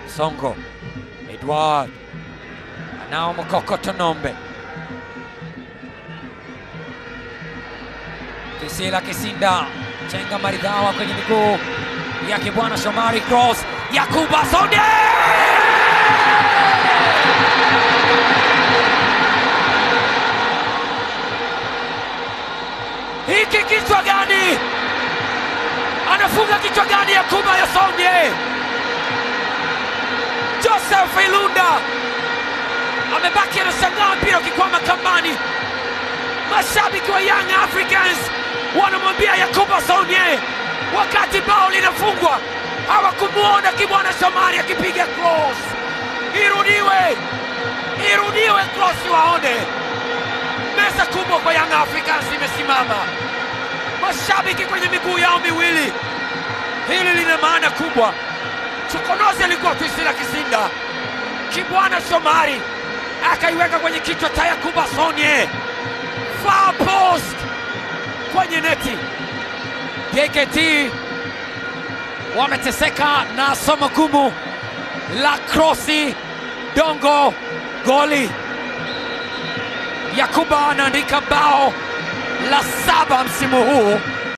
Songo, Edward anao Mokoko Tonombe, Kisila Kisinda chenga maridhawa kwenye miguu yake bwana Shomari, cross Yakuba Sonde hiki kichwa gani? Anafunga kichwa gani Yakuba Yasonye? Joseph Ilunda amebaki anashangaa mpira ukikwama kambani. Mashabiki wa Young Africans wanamwambia Yakuba Sonye, wakati bao linafungwa hawakumwona Kibwana Shomari akipiga cross. Irudiwe, irudiwe cross waone. Meza kubwa kwa Young Africans imesimama, mashabiki kwenye miguu yao miwili. Hili lina maana kubwa. Chokonozi alikuwa Twisila Kisinda, Kibwana Shomari akaiweka kwenye kichwa cha Yakuba Sonye, far post kwenye neti. JKT wameteseka na somo gumu la krosi dongo goli. Yakuba anaandika bao la saba msimu huu